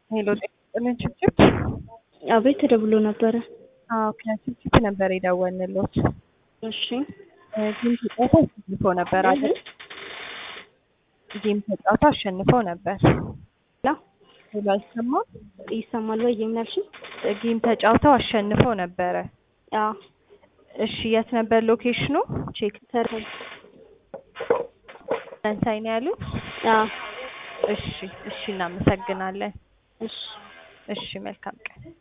ሄሎ ጤና ችፕችፕ አቤት ተደውሎ ነበረ። አዎ ከችፕችፕ ነበር የደወልንልዎት። እሺ ጌም ተጫውቶ አሸንፎ ነበር አይደል? ጌም ተጫውቶ አሸንፎ ነበር። ላ ሄሎ አይሰማም? ይሰማል ወይ የምናልሽኝ? ጌም ተጫውተው አሸንፈው ነበረ። አዎ እሺ የት ነበር ሎኬሽኑ? ቼክ ተርፈል ፈረንሳይ ነው ያሉት? አዎ እሺ እሺ እናመሰግናለን። እሺ እሺ መልካም ቀን